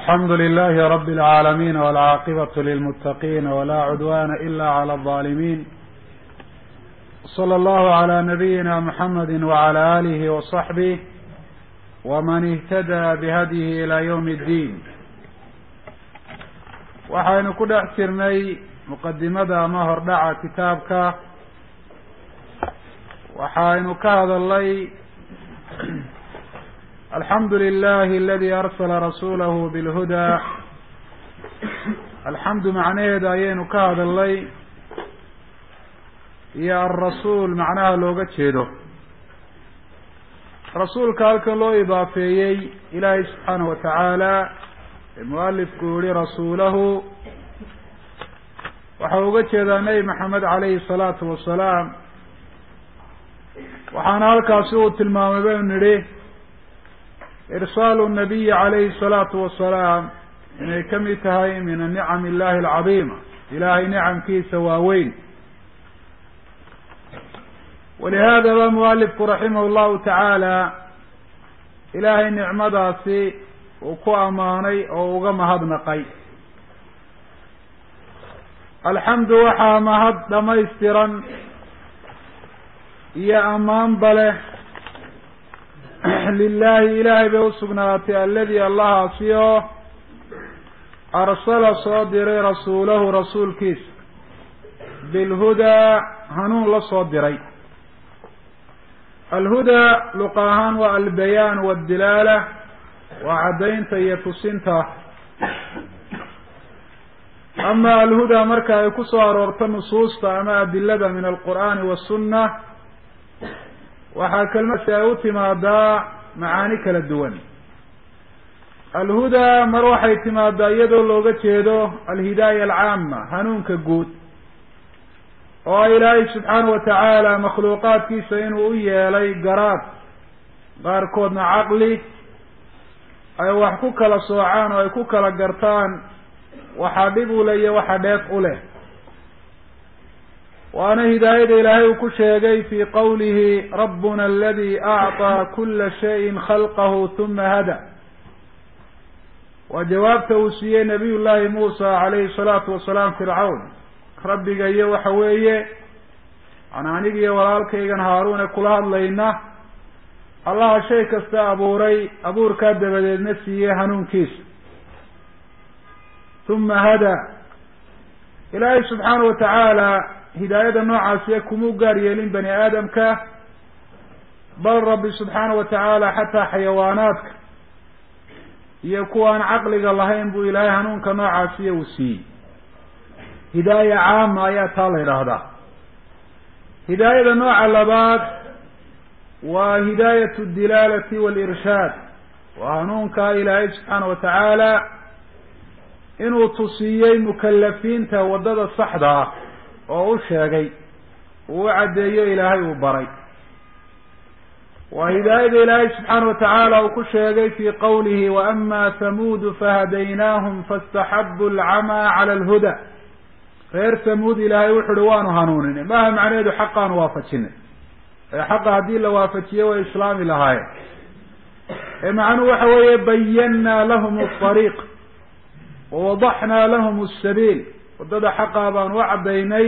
alxamdu lilahi rabi اlcaalamiin wاlcaaqibatu lilmutaqiin wla cudwana ila clى الظalimin slى allahu عlى nabiyina mxamedi wعlى alihi وصaxbih wman اhtadى bihadyihi ilى ywm اddin waxaynu ku dhex jirnay muqadimada ama hordhaca kitaabka waxaynu ka hadalnay alxamdu lilahi aladi arsala rasulahu bilhuda alxamdu macnaheeda ayaynu ka hadalnay iyo alrasuul macnaha looga jeedo rasuulka halkan loo idaafeeyey ilaahay subxaana wa tacaala ee mualifku yihi rasuulahu waxau uga jeedaa nebi maxamed calayhi salaatu wasalaam waxaana halkaasi uu tilmaamay baynu nidhi irsaalu nabiyi calayhi salaatu wasalaam inay ka mid tahay min anicam illahi alcadiima ilaahay nicamkiisa waaweyn walihada ba mualifku raximah llahu tacaala ilaahay nicmadaasi uu ku ammaanay oo uga mahadnaqay alxamdu waxaa mahad dhamaystiran iyo ammaanba leh lilahi ilaahay bay usugnaatay aladi allahaasi oo arsala soo diray rasuulahu rasuulkiisa bilhudaa hanuun la soo diray alhudaa luqa ahaan waa albayaan wadilaala waa caddaynta iyo tusinta ama alhudaa marka ay ku soo aroorto nusuusta ama adilada min alqur'aani wasunna waxaa kelmadsi ay u timaadaa macaani kala duwan alhudaa mar waxay timaadaa iyadoo looga jeedo alhidaaya alcaama hanuunka guud oo ilaahay subxaana wa tacaala makhluuqaadkiisa inuu u yeelay garaad qaarkoodna caqli ay wax ku kala soocaan oo ay ku kala gartaan waxaa dhib u leh iyo waxa dheef u leh waana hidaayada ilaahay uu ku sheegay fi qawlihi rabbuna aladi acطaa kula shayin khalqahu huma hada waa jawaabta uu siiyey nabiy llahi muusa calayhi salaatu wasalaam fircawn rabbiga iyo waxa weeye an anigiyo walaalkaygan haaruune kula hadlayna allaha shay kasta abuuray abuurkaa dabadeedna siiyey hanuunkiisa huma hada ilaahay subxaana wa tacaala hidaayada noocaasiya kumuu gaar yeelin bani aadamka bal rabbi subxaana wa tacaala xataa xayawaanaadka iyo kuwaan caqliga lahayn buu ilaahay hanuunka noocaasiya uu siiyey hidaaya caama ayaa taa la yidhaahdaa hidaayada nooca labaad waa hidaayat aldilaalati waalirshaad waa hanuunka ilaahay subxaana wa tacaala inuu tusiiyey mukalafiinta waddada saxda ah oo u sheegay uu u caddeeyo ilaahay uu baray waa hidaayada ilaahay subxaana wa tacaala uu ku sheegay fi qawlihi waama hamuudu fahadaynaahum faاstaxabu alcamaa cala alhuda reer hamuud ilaahay wuxu uhi waanu hanuuninay maaha macnaheedu xaqaanu waafajinay ee xaqa haddii la waafajiyo way islaami lahaayeen ee macnuhu waxa weeye bayannaa lahum alariiq wawadaxnaa lahum asabiil waddada xaqaa baanu u caddaynay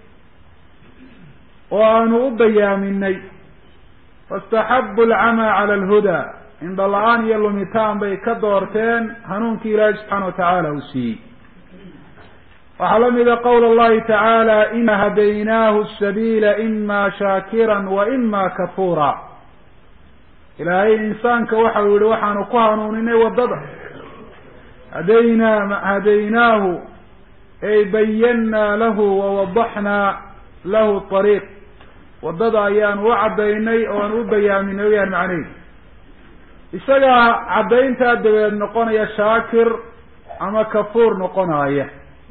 oo aanu u bayaaminay faاstaxabu alcamaa cala alhudaa indha la-aan iyo lumitaan bay ka doorteen hanuunkii ilaahay subxaana wa tacaala uu siiyey waxaa la mida qowl اllahi tacaala ina hadaynaahu sabiila ima shaakira wa ima kafuura ilaahay insaanka waxau yihi waxaanu ku hanuuninay waddada hadaynaa hadaynaahu ay bayannaa lahu wawadaxnaa lahu ariiq waddada ayaanu u caddaynay oo aan u bayaaminay wayaan macnaydu isagaa caddayntaa dabeed noqonaya shaakir ama kafuur noqonaya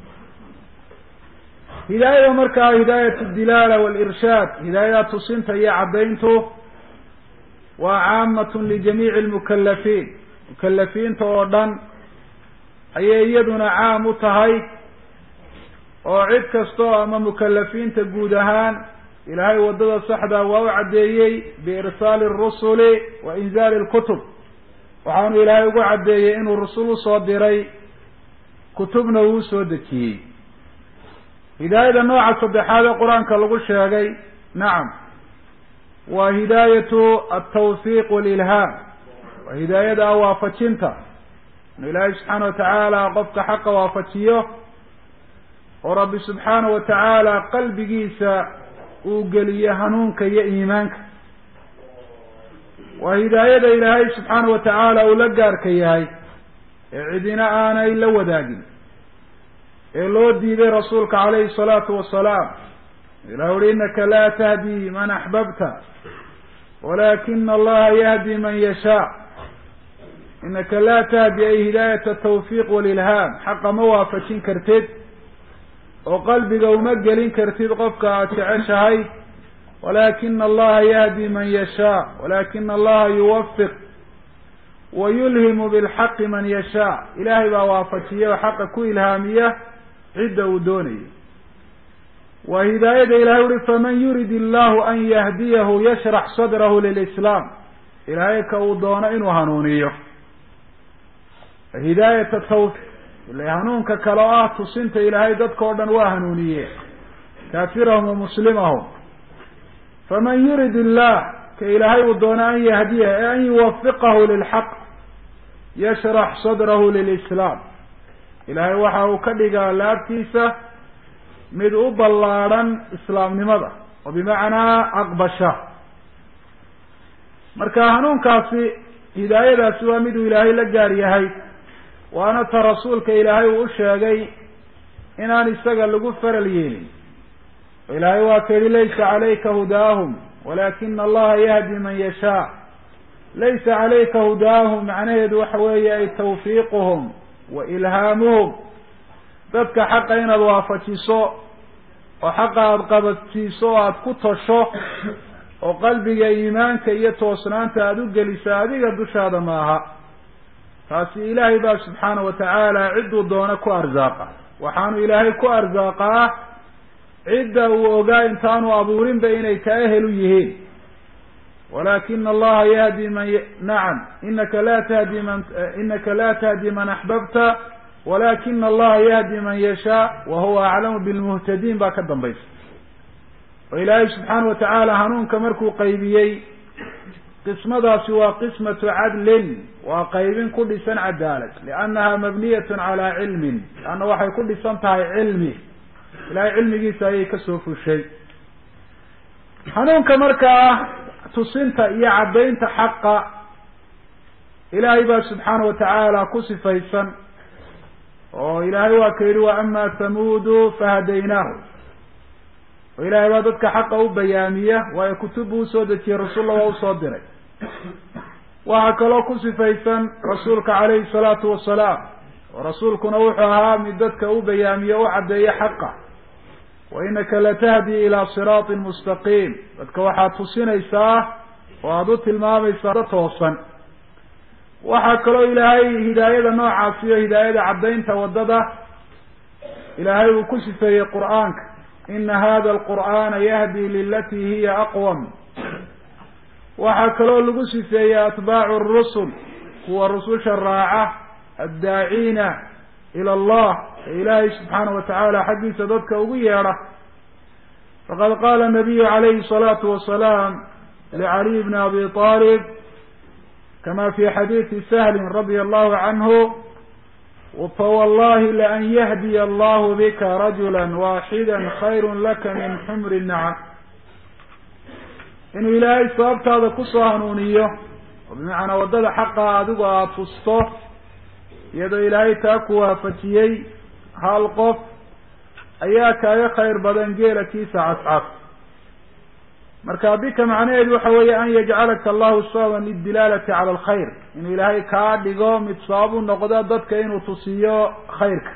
hidaayada markaa hidaayat dilaala walirshaad hidaayada tusinta iyo caddayntu waa caamatun lijamiici lmukalafiin mukalafiinta oo dhan ayay iyaduna caam u tahay oo cid kastoo ama mukalafiinta guud ahaan ilaahay waddada saxda waa u caddeeyey biirsaali arusuli wa inzaali lkutub waxaanu ilaahay ugu caddeeyey inuu rusul usoo diray kutubna uu usoo dejiyey hidaayada nooca saddexaad ee qur-aanka lagu sheegay nacam waa hidaayatu altawfiiq walilhaam waa hidaayada waafajinta inu ilaahay subxaana watacaala qofka xaqa waafajiyo oo rabbi subxaana wa tacaala qalbigiisa uu geliyo hanuunka iyo iimaanka waa hidaayada ilaahay subxaana wa tacaala uu la gaarka yahay ee cidina aanay la wadaagin ee loo diiday rasuulka calayhi salaatu wasalaam ilah uhi inaka laa tahdi man axbabta walakina allaha yahdi man yashaa inaka laa tahdi ay hidaayata tawfiiq walilhaam xaqa ma waafajin kartid oo qalbiga uma gelin kartid qofka aada jeceshahay walakina allaha yahdi man yashaa walakina allaha yuwafiq wa yulhimu bilxaqi man yashaa ilaahay baa waafajiya oo xaqa ku ilhaamiya cidda uu doonayo waa hidaayada ilahay uhi faman yurid illahu an yahdiyahu yashrax sadrahu lilislaam ilaahay ka uu doono inuu hanuuniyo hidaayata tawfiq ila hanuunka kale oo ah tusinta ilaahay dadka o dhan waa hanuuniye kaafirahum wa muslimahum faman yurid illah ka ilaahay uu doono an yahdiya e an yuwafiqahu lilxaq yashrax sadrahu lilislaam ilaahay waxa uu ka dhigaa laabtiisa mid u ballaadhan islaamnimada oo bimacnaa aqbasha marka hanuunkaasi hidaayadaasi waa miduu ilaahay la gaar yahay waana ta rasuulka ilaahay uu u sheegay inaan isaga lagu faral yeelin oo ilaahay waa ka yihi laysa calayka hudaahum walakina allaha yahdi man yashaa laysa calayka hudaahum macnaheedu waxa weeye ay tawfiiquhum wa ilhaamuhum dadka xaqa inaad waafajiso oo xaqa aada qabadsiiso oo aada ku tosho oo qalbiga iimaanka iyo toosnaanta aada u gelisa adiga dushaada maaha taasi ilaahay baa subxaana wa tacaala cidduu doono ku arsaaqa waxaanu ilaahay ku arsaaqaa cidda uu ogaa intaanu abuurinba inay ka ehel u yihiin walakina allaha yahdi man nacam inaka la tahdi man inaka la tahdi man axbabta walakina allaha yahdi man yashaa wa huwa aclamu bilmuhtadiin baa ka dambaysa oo ilaahay subxaana wa tacaala hanuunka markuu qaybiyey qismadaasi waa qismatu cadlin waa qaybin ku dhisan cadaalad liannaha mabniyatun calaa cilmin leanna waxay ku dhisan tahay cilmi ilahay cilmigiisa ayay kasoo fushay hanuunka markaa tusinta iyo caddaynta xaqa ilaahay baa subxaana wa tacaala ku sifaysan oo ilaahay waa ka yihi wa ama thamuudu fahadaynaahu oo ilaahay baa dadka xaqa u bayaamiya waayo kutub buu usoo dejiyey rasuulla waa usoo diray waxaa kaloo ku sifaysan rasuulka calayhi salaatu wasalaam oo rasuulkuna wuxuu ahaa mid dadka u bayaamiye u caddeeya xaqa wa inaka latahdi ilaa siraatin mustaqiim dadka waxaad tusinaysaa oo aada u tilmaamaysaa da toosan waxaa kaloo ilaahay hidaayada noocaasi iyo hidaayada caddaynta waddada ilaahay uu ku sifeeyey qur-aanka ina hada alqur'aana yahdi lilatii hiya aqwam waxaa kaloo lagu sifeeyey atbaacu rusul kuwa rususha raaca addaaciina ila allah ee ilaahay subxaana wa tacaala xaggiisa dadka ugu yeedha faqad qaala nabiyu calayhi الsalaatu wasalaam licaliy bni abi طaalib kama fi xadiidi sahlin radia allahu canhu fawallahi laan yahdiya allahu bika rajula waaxida khayru laka min xumri nacam inuu ilaahay sababtaada kusoo hanuuniyo oo bimacnaa waddada xaqa adigu aada tusto iyadoo ilaahay taa ku waafajiyey hal qof ayaa kaaga khayr badan geela kiisa cascas marka bika macnaheedu waxa weeye an yajcalaka allahu sababan lidilaalati cala alkhayr inuu ilaahay kaa dhigo mid sabab u noqdo dadka inuu tusiyo khayrka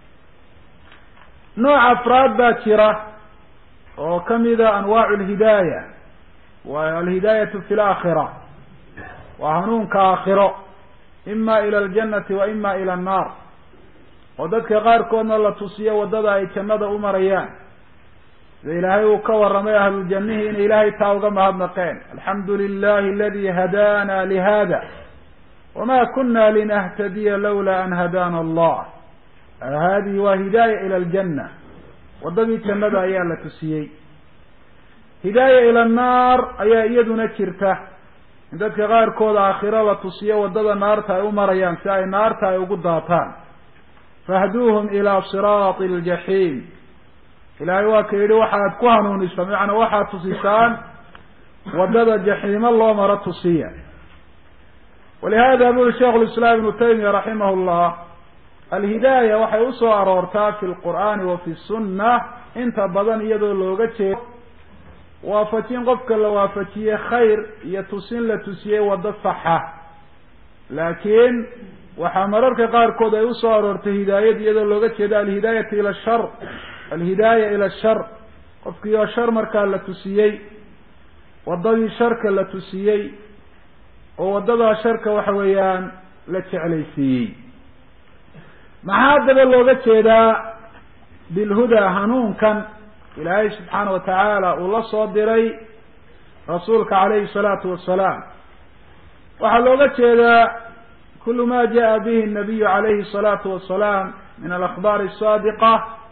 nooc afraad baa jira oo kamida anwaacu lhidaaya wa alhidaayatu fi laakhira waa hanuunka aakhiro ima ila aljanati wa ima ila annaar oo dadka qaarkoodna la tusiyo waddada ay jannada u marayaan sida ilaahay uu ka warramay ahluljanihi inay ilaahay taa uga mahadnaqeen alxamdu lilahi aladi hadaana lihada wama kuna linahtadiya lawla an hadaana allah hadihi waa hidaaya ila aljanna waddadii jannada ayaa la tusiyey hidaaya ila annaar ayaa iyaduna jirta in dadka qaarkooda aakhiro la tusiyo waddada naarta ay u marayaan si ay naarta ay ugu daataan fahduuhum ilaa siraati aljaxiim ilaahay waa ka yidhi waxaad ku hanuunisa macnaa waxaad tusisaan waddada jaxiimo loo maro tusiya walihada buri sheikhu lislaam ibnu taymiya raximah llah alhidaaya waxay usoo aroortaa fi lqur'aani wa fi sunna inta badan iyadoo looga jeedo waafajin qofka la waafajiyey khayr iyo tusin la tusiyey waddo saxa laakiin waxaa mararka qaarkood ay usoo aroortay hidaayad iyadoo looga jeedo alhidaayatu ila shar alhidaaya ila shar qofkii oo shar markaa la tusiyey waddadii sharka la tusiyey oo waddadaa sharka waxa weeyaan la jeclaysiiyey maxaa haddaba looga jeedaa bilhudaa hanuunkan ilaahay subxaana wa tacaala uu la soo diray rasuulka calayhi salaatu wasalaam waxaa looga jeedaa kulu ma jaءa bihi الnabiyu calayhi الsalaatu wasalaam min alakhbaari الsaadiqa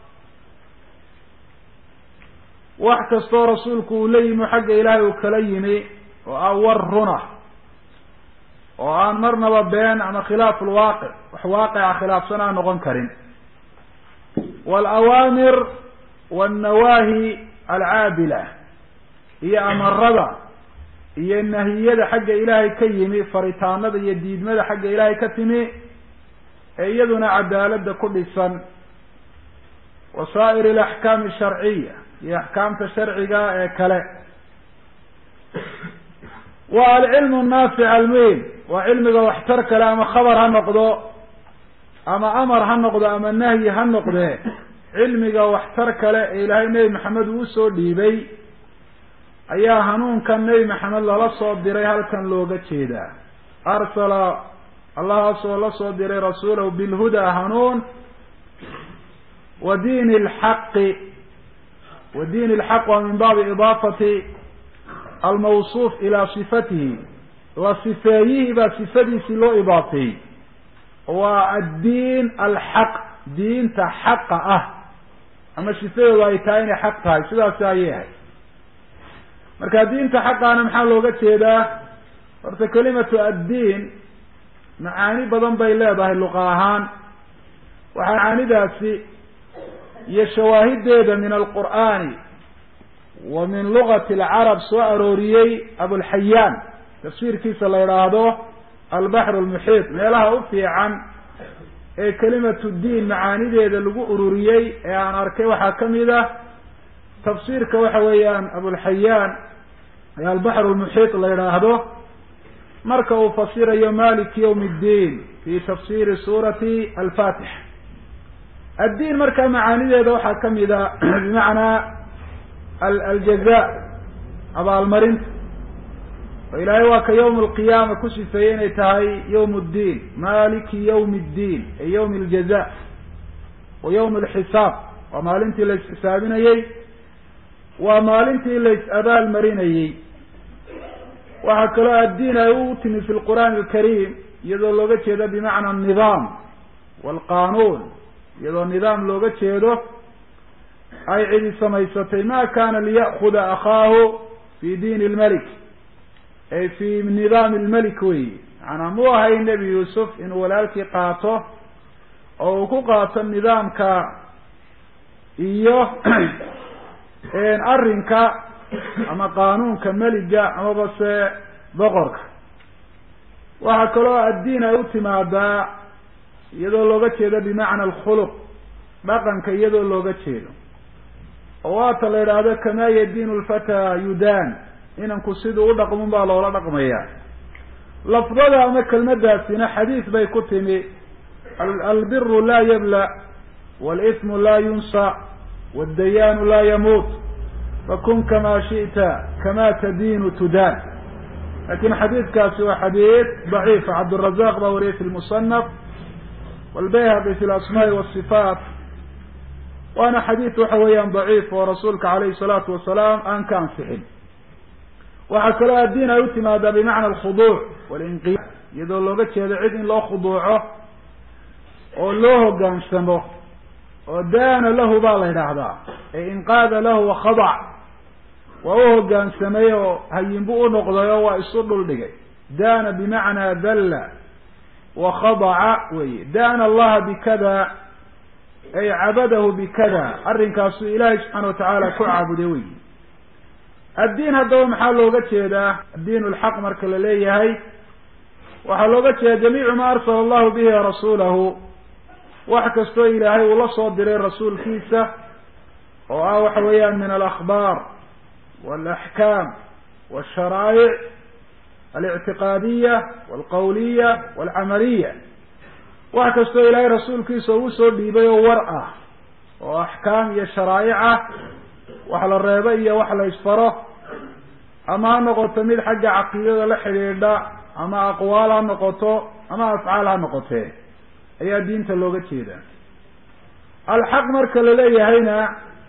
wax kastoo rasuulku uu la yimi xagga ilaahay uu kala yimi oo ah war runa oo aan marnaba been ama khilaaf lwaaqic wax waaqica khilaafsan aan noqon karin walawaamir wannawaahi alcaadila iyo amarada iyo nahiyada xagga ilaahay ka yimi faritaanada iyo diidmada xagga ilaahay ka timi ee iyaduna cadaalada ku dhisan wasaa'ir alaxkaami asharciya iyo axkaamta sharciga ee kale wa alcilmu naafic almuhim waa cilmiga waxtar kale ama khabar ha noqdo ama amar ha noqdo ama nahyi ha noqdee cilmiga waxtar kale ee ilaahay nebi maxamed uu usoo dhiibay ayaa hanuunkan nebi maxamed lala soo diray halkan looga jeedaa arsala allahaasoo la soo diray rasuulahu bilhudaa hanuun wa diini lxaqi wa diin ilxaq waa min baabi idaafati almawsuuf ilaa sifatihi la sifeeyihii baa sifadiisii loo idaafeeyey waa addiin alxaq diinta xaqa ah ama sifadoodu ay tahay inay xaq tahay sidaasi ayay ahay marka diinta xaqaana maxaa looga jeedaa horta kelimatu addiin macaani badan bay leedahay luqa ahaan waxaa macaanidaasi iyo shawaahideeda min alqur'aani wa min lugati alcarab soo arooriyey abulxayaan tafsiirkiisa la idhaahdo albaxru lmuxiit meelaha u fiican ee kelimatu diin macaanideeda lagu ururiyey ee aan arkay waxaa kamid ah tafsiirka waxa weeyaan abulxayaan ee albaxru lmuxiit la idhaahdo marka uu fasirayo malik yawm اddiin fi tafsiri suurati alfatix addiin markaa macaanideeda waxaa kamid a bimacnaa aljaza abaalmarinta oo ilaahay waa ka yawm alqiyaama ku sifeeyey inay tahay yawm اddiin maliki yawm اddiin ee yawm aljaza wa yawm alxisaab waa maalintii la isxisaabinayey waa maalintii la is abaal marinayey waxaa kaloo addiin ay u timi fi lqur'aani alkariim iyadoo looga jeedo bimacna anidaam waalqanuun iyadoo nidaam looga jeedo ay cidi samaysatay ma kana liya'kuda akhaahu fi diin lmelik ay fi nidaami lmelik weyi macanaa mu ahay nebi yuusuf inuu walaalkii qaato oo uu ku qaato nidaamka iyo arrinka ama qaanuunka meliga amaba se boqorka waxaa kaloo addiin ay u timaadaa iyadoo looga jeedo bimacna alkhuluq dhaqanka iyadoo looga jeedo oo waata la idhaahdo kamaa yadiinu lfataa yudaan inanku siduu u dhaqmun baa loola dhaqmaya lafdada ama kelmadaasina xadiis bay ku timi albiru laa yabla walismu laa yunsa wadayaanu laa yamuut fakun kama shi'ta kama tadiinu tudaan lakin xadiidkaasi waa xadiid daciifa cabdالrazaq baa wariyay fi lmusanaf wاlbayhaqi fi lasmaai wالصifaat waana xadiid waxa weeyaan daciif oo rasuulka alayhi الsalaatu wasalaam aan ka ansixin waxaa kaloo addiin ay u timaadaa bimacna alkhuduuc walinqiya iyadoo looga jeedo cid in loo khuduuco oo loo hoggaansamo oo daana lahu baa la yidhaahdaa ee inqaada lahu wakhadac waa u hoggaansamay oo hayinbu u noqday oo waa isu dhul dhigay daana bimacnaa dalla wakhadaca weye daana allaha bikada ay cabadahu bikada arrinkaasuu ilaahay subxaana watacaala ku caabuday wey addiin haddaba maxaa looga jeedaa addiin lxaq marka la leeyahay waxaa looga jeeda jamiicu ma arsala allahu bihi rasuulahu wax kastoo ilaahay uu la soo diray rasuulkiisa oo ah waxa weeyaan min alakhbaar walaxkaam walsharaa'ic alictiqaadiya walqawliya walcamaliya wax kastoo ilaahay rasuulkiisa ugu soo dhiibay oo war ah oo axkaam iyo sharaa'ic ah wax la reebo iyo wax la isfaro ama ha noqoto mid xagga caqiidada la xidhiidha ama aqwaal ha noqoto ama afcaal ha noqotee ayaa diinta looga jeedaa alxaq marka la leeyahayna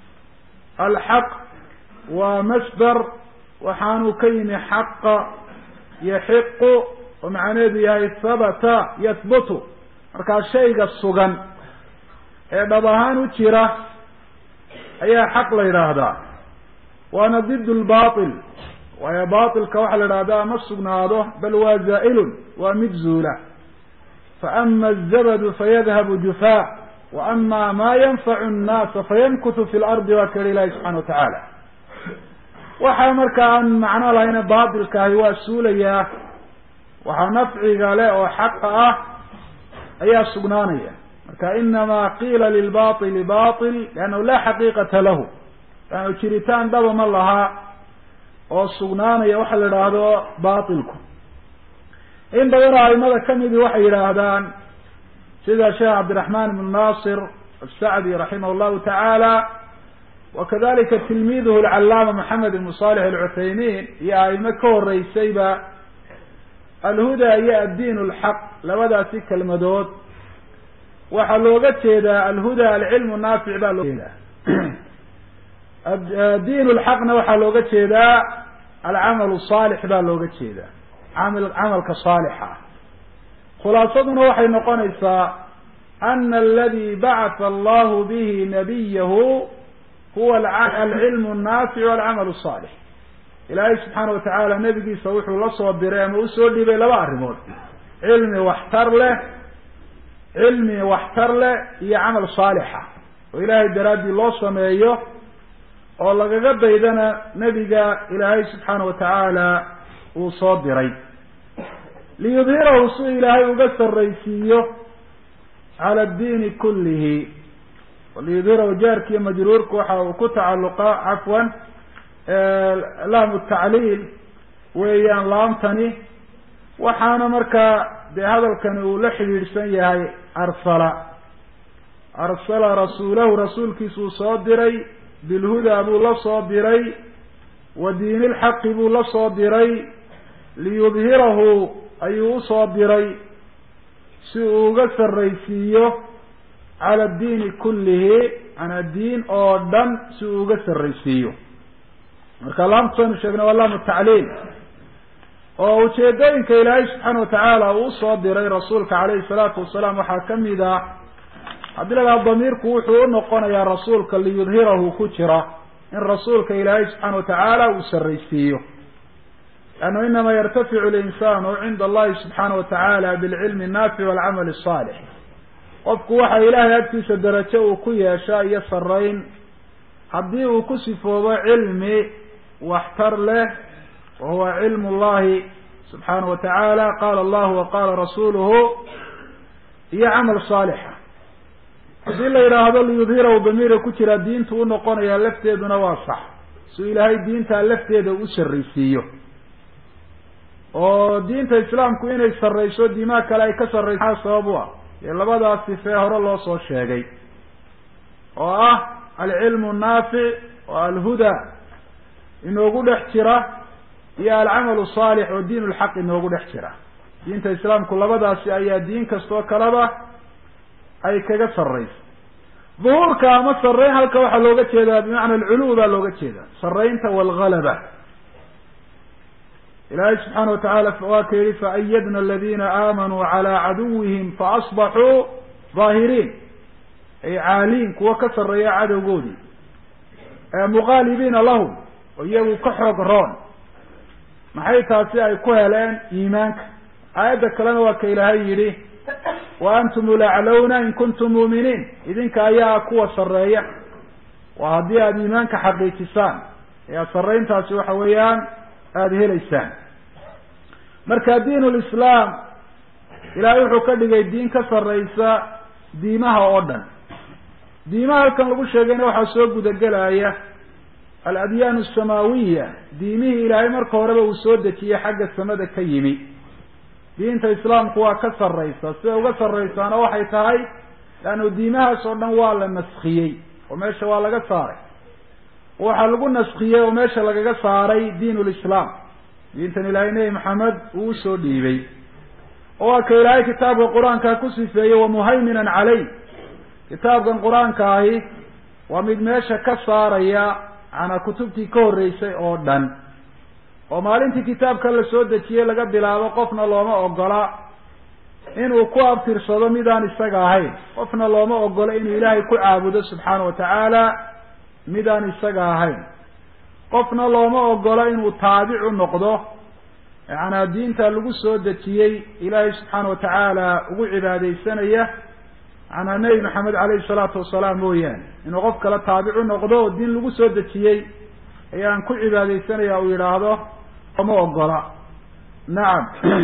alxaq waa masdar waxaanuu ka yimi xaqa yaxiqu oo macnaheedu yahay habata yahbutu markaa shayga sugan ee dhab ahaan u jira ayaa xaq la yidhaahdaa waana did lbail waayo bailka waxaa la yidhahdaa ma sugnaado bal waa zaa'ilun waa mid zuula faama azabadu fayadhabu jufaa wa ama maa yanfacu nnaasa fayamkutu fi lardi waa ka yihi ilahi subxana watacaala waxaa markaa aan macno lahayna baatilkaahi waa suulayaa waxaa nafciga le oo xaqa ah ayaa sugnaanaya marka inama qiila lilbaili bail liannahu laa xaqiiqata lahu laannu jiritaan dhaba ma laha oo sugnaanaya waxa la yidhaahdo bailku in badanoo aimada kamidii waxay yidhaahdaan sida sheekh cabdiraxman ibn nasir asacdi raximah llahu tacaala wakadalika tilmiiduhu alcalaama maxamed ibn salix alcuthaymin iyo aimo ka horeysayba alhuda iyo addiin lxaq labadaasi kelmadood waxaa looga jeedaa alhuda alcilmu naafic baa loo jeedaa diin lxaqna waxaa looga jeedaa alcamal saalix baa looga jeedaa amil camalka saalixa khulaasaduna waxay noqonaysaa ana aladi bacatha allahu bihi nabiyahu huwa alcilmu naafic alcamal saalix ilaahay subxaana watacaala nebigiisa wuxuu la soo diray ama usoo dhibay laba arrimood cilmi waxtar leh cilmi waxtar leh iyo camal saalixa oo ilaahay daraaddii loo sameeyo oo lagaga daydana nebiga ilaahay subxaana watacaala uu soo diray liyudhirahu si ilaahay uga sarraysiiyo cala addiini kullihi liyudhirahu jaarkiiyo majruurku waxa uu ku tacalluqa cafwan laamu tacliil weeyaan laamtani waxaana markaa dee hadalkani uu la xidhiidhsan yahay arsala arsala rasuulahu rasuulkiisuu soo diray bilhudaa buu la soo diray wa diini lxaqi buu la soo diray liyudhirahu ayuu usoo diray si uu uga sarraysiiyo cala addiini kullihi cala diin oo dhan si uu uga sarraysiiyo marka laamtusaynu sheegnay waa laamu tacliil oo ujeedooyinka ilaahay subxaana watacaala uu usoo diray rasuulka calayhi salaatu wasalaam waxaa kamid ah haddii ladaha damiirku wuxuu u noqonayaa rasuulka liyudhirahu ku jira in rasuulka ilaahay subxaana watacaala uu sarraysiiyo lannu inama yartaficu linsanu cinda allahi subxaana watacaala bilcilmi annaafic walcamal asaalix qofku waxa ilaahay agtiisa darajo uu ku yeeshaa iyo sarayn haddii uu ku sifoobo cilmi waxtar leh wa huwa cilmu llahi subxaana watacaala qala allahu wa qala rasuluhu iyo camal saalixa haddii la yidhaahdo liyudhirahu damiira ku jira diintu unoqonayaa lafteeduna waa sax suu ilaahay diintaa lafteeda u sarraysiiyo oo diinta islaamku inay sarrayso diimaa kale ay ka sarrayso maxaa sabab u ah dee labadaas sifee hore loo soo sheegay oo ah alcilmu naafic oo alhuda inoogu dhex jira iyo alcamalu saalix oo diin lxaq inoogu dhex jira diinta islaamku labadaasi ayaa diin kastoo kaleba ay kaga sarrayso duhuurka ama sarrayn halka waxaa looga jeedaa bimacna alculuw baa looga jeedaa sarraynta waalgalaba ilaahay subxaana watacaala waa ka yihi faayadna aladina aamanuu calaa caduwihim faasbaxuu daahiriin ay caaliin kuwa ka sarreeya cadowgoodii muqaalibiina lahum oo iyagu ka xoog roon maxay taasi ay ku heleen iimaanka aayadda kalena waa ka ilaahay yidhi wa antum ulaclowna in kuntum muuminiin idinka ayaa kuwa sarreeya waa haddii aada iimaanka xaqiijisaan ee sarreyntaasi waxa weeyaan aada helaysaan marka diin lislaam ilaahay wuxuu ka dhigay diin ka sarreysa diimaha oo dhan diimaha halkan lagu sheegayna waxaa soo gudagelaya aladyaan asamaawiya diimihii ilaahay marka horeba uu soo dejiyey xagga samada ka yimi diinta islaamku waa ka sarreysa siday uga sarreysaana waxay tahay leannu diimahaas oo dhan waa la naskiyey oo meesha waa laga saaray waxaa lagu naskiyey oo meesha lagaga saaray diin lislaam diintan ilaahay nebi maxamed uu usoo dhiibay oo waa ka ilaahay kitaabka qur-aanka ku sifeeyey wamuhayminan caley kitaabkan qur-aanka ahi waa mid meesha ka saaraya macnaa kutubtii ka horreysay oo dhan oo maalintii kitaabka la soo dejiyey laga bilaabo qofna looma ogola inuu ku abtirsado midaan isaga ahayn qofna looma ogola inuu ilaahay ku caabudo subxaana wa tacaala midaan isaga ahayn qofna looma ogola inuu taabicu noqdo macnaa diinta lagu soo dejiyey ilaahay subxaana wa tacaala ugu cibaadeysanaya macnaa nebi maxamed caleyhi salaatu wasalaam mooyaane inuu qof kale taabicu noqdo oo diin lagu soo dejiyey ayaan ku cibaadeysanaya uu yidhaahdo looma ogola nacam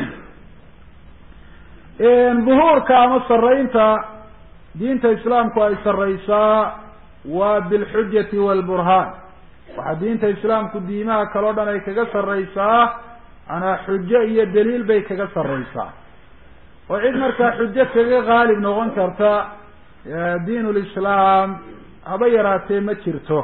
duhuurka ama sarreynta diinta islaamku ay sarreysaa waa bilxujati waalburhaan waxaa diinta islaamku diimaha kale o dhan ay kaga sarreysaa manaa xujo iyo daliil bay kaga sarreysaa oo cid markaa xujo kaga qaalib noqon karta diin lislaam haba yaraatee ma jirto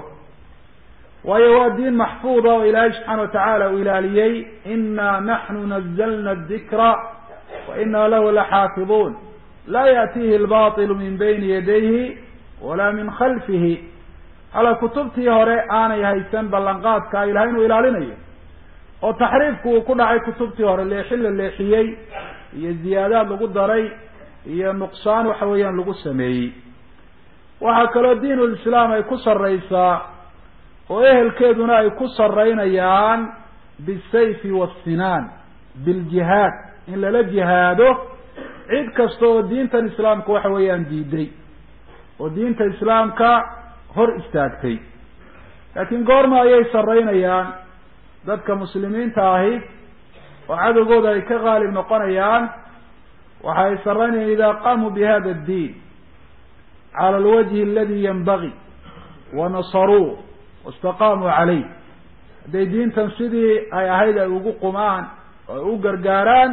waayo waa diin maxfuuda oo ilaahay subxaana watacaala uu ilaaliyey inaa naxnu nazalna adikra wa inaa lahu laxaafiduun laa yaatihi lbaطilu min bayni yadayhi walaa min khalfihi hala kutubtii hore aanay haysan ballanqaadka ilahay inuu ilaalinayo oo taxriifku uu ku dhacay kutubtii hore leexin la leexiyey iyo ziyaadaad lagu daray iyo nuqsaan waxa weeyaan lagu sameeyey waxaa kaloo diin lislaam ay ku sarreysaa oo ehelkeeduna ay ku sarreynayaan bisayfi waasinaan biljihaad in lala jihaado cid kasta oo diintan islaamka waxa weeyaan diiday oo diinta islaamka hor istaagtay laakiin goorma ayay sarreynayaan dadka muslimiinta ahi oo cadowgooda ay ka qaalib noqonayaan waxa ay sarreynayaan idaa qaamuu bi hada addiin cala alwajhi aladi yanbagi wa nasaruuh wastaqaamuu caleyh hadday diintan sidii ay ahayd ay ugu qumaan oo ay u gargaaraan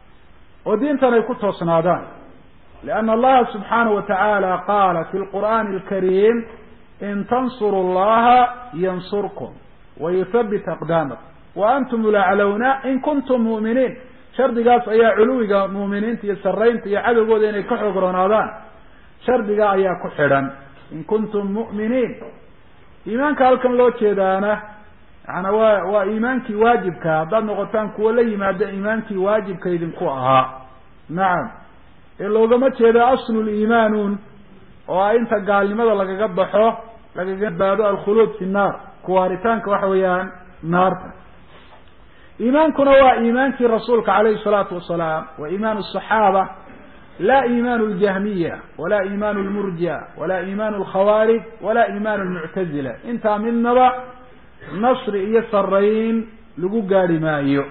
oo diintan ay ku toosnaadaan lianna allaha subxaanahu wa tacaala qaala fi lqur'aani alkariim in tansuru llaha yansurkum wayuthabit aqdaamakum wa antum ulaclowna in kuntum mu'miniin shardigaas ayaa culuwiga mu'miniinta iyo sarreynta iyo cadowgooda inay ka xoog roonaadaan shardiga ayaa ku xidhan in kuntum mu'miniin iimaanka halkan loo jeedaana yaana waa waa iimaankii waajibka haddaad noqotaan kuwo la yimaada iimaankii waajibka idinku ahaa nacam ee loogama jeedo asluliimaanun oo ah inta gaalnimada lagaga baxo lagaga baado alkhuluud fi nnaar kuwaaritaanka waxa weeyaan naarta iimaankuna waa iimaankii rasuulka calayhi salaatu wasalaam wa iimaan asaxaaba la iimaan ljahmiya wala iimaan lmurjia wala iimaan alkhawaarij wala iimaan lmuctazila intaa midnaba nasri iyo sarayn lagu gaari maayo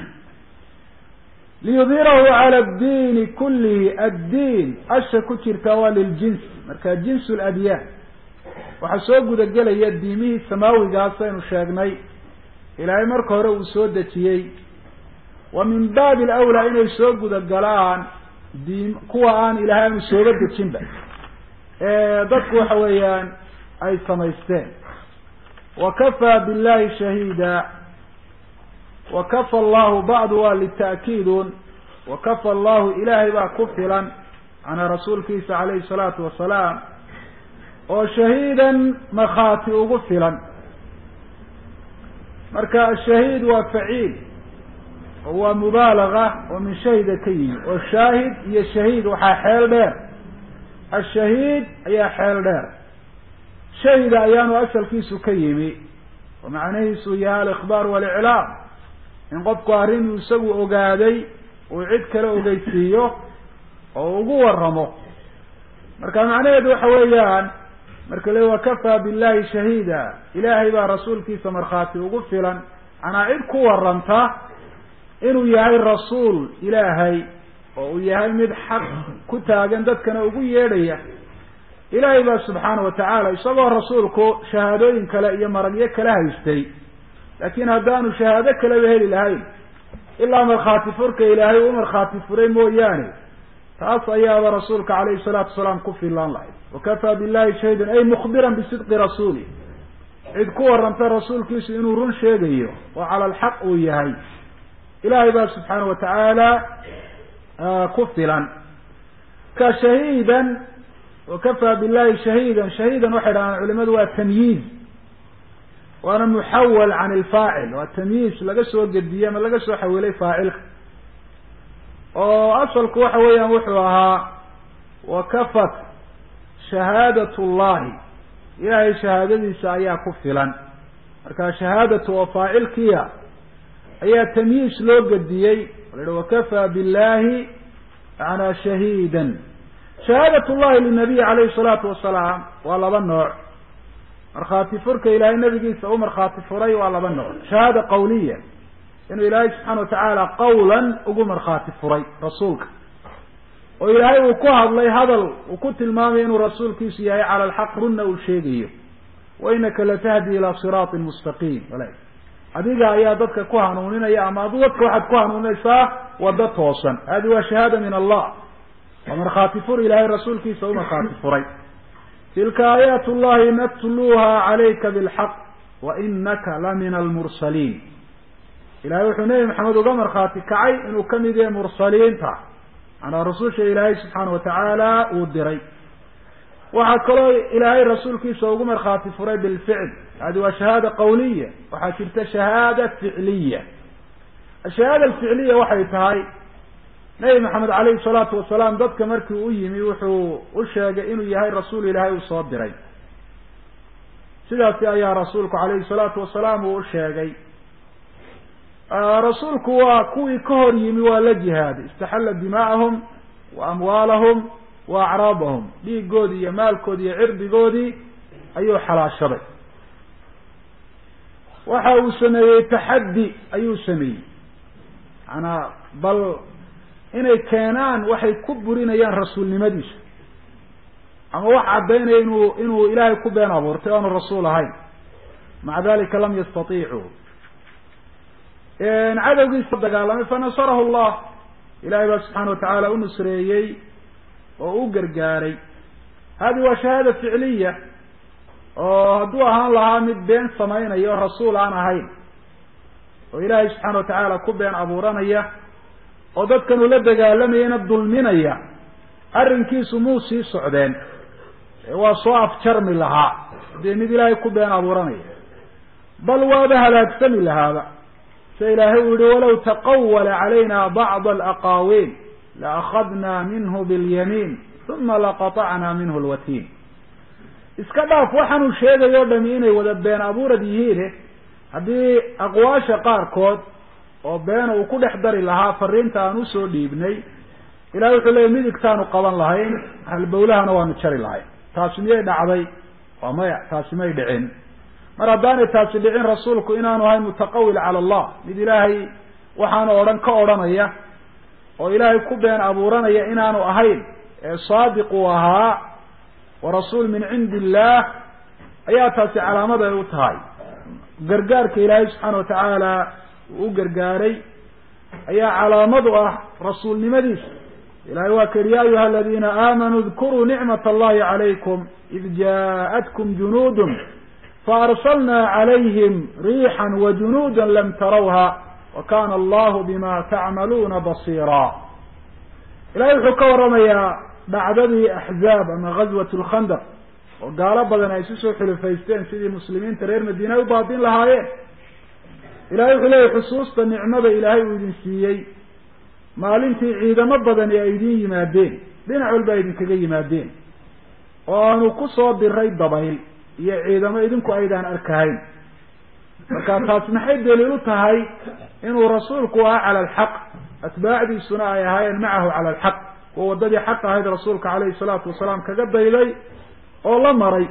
liyudhirahu cala addiini kullihi addiin asha ku jirtaa waa liljins marka jins ladyaan waxaa soo gudagelaya diimihii samaawigaas aynu sheegnay ilaahay marka hore uu soo dejiyey wa min baabi alawlaa inay soo gudagalaan diim kuwa aan ilaahay aanu sooga dejinba dadku waxa weeyaan ay samaysteen wakafaa billahi shahiida wakafa allahu bacdu waa lita'kiidun wakafa allahu ilaahay baa ku filan canaa rasuulkiisa calayhi salaatu wasalaam oo shahiidan makhaati ugu filan marka ashahiid waa faciil oo waa mubaalaga oo min shahida ka yimi oo shaahid iyo shahiid waxaa xeel dheer ashahiid ayaa xeel dheer shahida ayaanu asalkiisu ka yimi oo macnihiisu yahay alikhbaar waliclaam in qofku arrinuu isagu ogaaday uu cid kale ogeysiiyo oo ugu waramo marka macnaheedu waxa weeyaan marka le wakafaa billahi shahiida ilaahay baa rasuulkiisa markhaati ugu filan manaa cid ku waranta inuu yahay rasuul ilaahay oo uu yahay mid xaq ku taagan dadkana ugu yeedhaya ilaahay baa subxaana watacaala isagoo rasuulku shahaadooyin kale iyo maragyo kala haystay laakin haddaanu shahaado kaleba heli lahayn ilaa markhaati furka ilaahay u markhaati furay mooyaane taas ayaaba rasuulka calayhi salaatu wasalaam ku filaan lahayd wakafaa billahi shahidan ay mukhbiran bisidqi rasuuli cid ku waranta rasuulkiisu inuu run sheegayo oo cala alxaq uu yahay ilaahay baa subxaana watacaala ku filan ka shahiidan wakafaa billahi shahiidan shahiidan waxay dhahaan culimadu waa tamyiiz waana muxawal can ilfaacil waa tamyiiz laga soo gediyey ama laga soo xawilay faacilka oo asalku waxa weeyaan wuxuu ahaa wakafat shahaadat llahi ilaahay shahaadadiisa ayaa ku filan marka shahaadatu oo faacilkiya ayaa tamyiis loo gediyey la yihi wakafaa billahi manaa shahiidan shahaadat llahi linabiyi calayhi salaatu wasalaam waa laba nooc markhaati furka ilaahay nabigiisa u markhaati furay waa laba nooc shahaada qawliya inuu ilaahay subxaana watacaala qawlan ugu markhaati furay rasuulka oo ilaahay uu ku hadlay hadal uu ku tilmaamayo inuu rasuulkiisu yahay cala alxaq runna uu sheegayo wa inaka latahdi ilaa siraatin mustaqiim wala adiga ayaa dadka ku hanuuninaya ama adu dadka waxaad ku hanuuninaysaa wado toosan hadi waa shahaada min allah waa markhaati fur ilaahay rasuulkiisa u markhaati furay tilka aayaat llahi natluha calayka bilxaq wa inaka la min almursaliin ilahay wuxuu nebi maxamed uga markhaati kacay inuu kamid yahay mursaliinta manaa rasusha ilaahay subxaana watacaala uu diray waxaa kaloo ilaahay rasuulkiisa ugu markhaati furay bilficl hadi waa shahaada qawliya waxaa jirta shahaada ficliya ashahaada alficliya waxay tahay nebi maxamed calayhi salaatu wasalaam dadka markii u yimi wuxuu u sheegay inuu yahay rasuul ilaahay uu soo diray sidaasi ayaa rasuulku calayhi salaatu wasalaam uu u sheegay rasuulku waa kuwii ka hor yimi waa la jihaaday istaxalla dimaa'ahum wa amwaalahum wa acraabahum dhiigoodii iyo maalkoodii iyo cirdigoodii ayuu xalaashaday waxa uu sameeyey taxaddi ayuu sameeyey maanaa bal inay keenaan waxay ku burinayaan rasuulnimadiisa ama wax caddaynaya inuu inuu ilaahay ku been abuurtay oanu rasuul ahayn maca dalika lam yastatiicuu cadowgiisa dagaalamay fanasarahu llah ilahay baa subxaana watacaala u nusreeyey oo u gargaaray hadi waa shahaada ficliya oo hadduu ahaan lahaa mid been samaynaya oo rasuul aan ahayn oo ilaahay subxaana watacaala ku been abuuranaya oo dadkan ula dagaalamayana dulminaya arrinkiisu muu sii socdeen waa soo afjarmi lahaa dee mid ilaahay ku been abuuranaya bal waaba halaagsami lahaaba sida ilaahay uu yihi walaw taqawala calayna bacd alaqaawiil laakadna minhu bilyamiin uma laqatacna minhu lwatiin iska dhaaf waxaanuu sheegayo o dhami inay wada been abuurad yihiine haddii aqwaasha qaarkood oo beena uu ku dhex dari lahaa fariinta aan usoo dhiibnay ilahay wuxuu leeyay midigtaanu qaban lahayn halbowlahana waanu jari lahayn taasi miyay dhacday waa maya taasi may dhicin mar haddaanay taasi dhicin rasuulku inaanu ahayn mutaqawil cala allah mid ilaahay waxaanu odhan ka odhanaya oo ilaahay ku been abuuranaya inaanu ahayn ee saadiq uu ahaa wa rasuul min cindi illaah ayaa taasi calaamad ay u tahay gargaarka ilaahay subxaana watacaala uu u gargaaray ayaa calaamad u ah rasuulnimadiisa ilahay waa ka yihi ya ayuha aladiina aamanuu dkuruu nicmat allahi calaykum id jaaءatkum junuudun faarsalna calayhim riixan wajunuuda lam tarawha wa kana allahu bima tacmaluuna basiira ilahay wuxuu ka waramayaa dhacdadii axzaab ama gazwat lkhandaq oo gaalo badan ay isu soo xilifaysteen sidii muslimiinta reer madiina ay u baadin lahaayeen ilahay wuxuu leeyahy xusuusta nicmada ilaahay uu idin siiyey maalintii ciidamo badani ay idin yimaadeen dhinac walba ay idinkaga yimaadeen oo aanu ku soo diray dabayl iyo ciidamo idinku aydaan arkahayn marka taas maxay daliil u tahay inuu rasuulku ahaa cala alxaq atbaacdiisuna ay ahaayeen macahu cala alxaq kuwa waddadii xaq ahayd rasuulka calayhi salaatu wasalaam kaga dayday oo la maray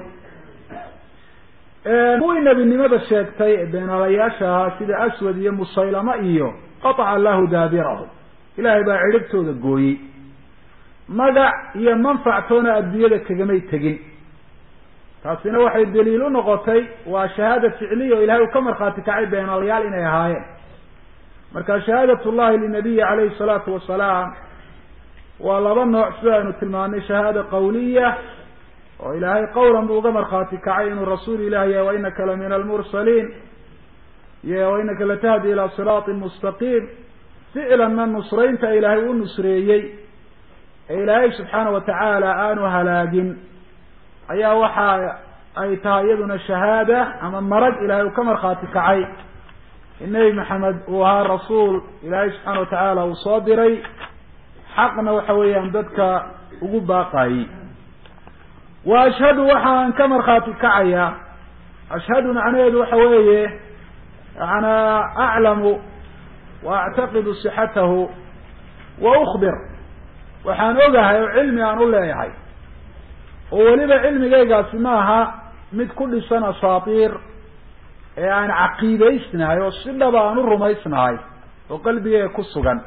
kuwii nebinimada sheegtay ee beenaalayaasha ahaa sida aswad iyo musaylama iyo qataca allahu daabirahu ilaahay baa cidhibtooda gooyey magac iyo manfactoona adduunyada kagamay tegin taasina waxay daliil u noqotay waa shahaada ficliya oo ilahay uu ka markhaati kacay beenaalayaal inay ahaayeen marka shahaadat llahi linabiyi calayhi salaatu wasalaam waa laba nooc sida aynu tilmaanay shahaada qawliya oo ilaahay qawlan buu uga markhaati kacay inuu rasuul ilahi yahay wainaka la min almursaliin iyo wainaka latahdi ilaa siraatin mustaqiim ficlanna nusraynta ilaahay u nusreeyey ee ilaahay subxaana watacaala aanu halaagin ayaa waxa ay tahay iyaduna shahaada ama marag ilahay uu ka markhaati kacay in nebi maxamed uu ahaa rasuul ilaahay subxaana watacaala uu soo diray xaqna waxa weeyaan dadka ugu baaqayey wa ashhadu waxaan ka markhaati kacaya ashhadu macnaheedu waxa weeye yanaa aclamu wa actaqidu sixatahu wa ukbir waxaan ogahay oo cilmi aan u leeyahay oo weliba cilmigaygaasi maaha mid ku dhisan asaatiir ee aan caqiidaysnahay oo si dhaba aan u rumaysnahay oo qalbigeyga ku sugan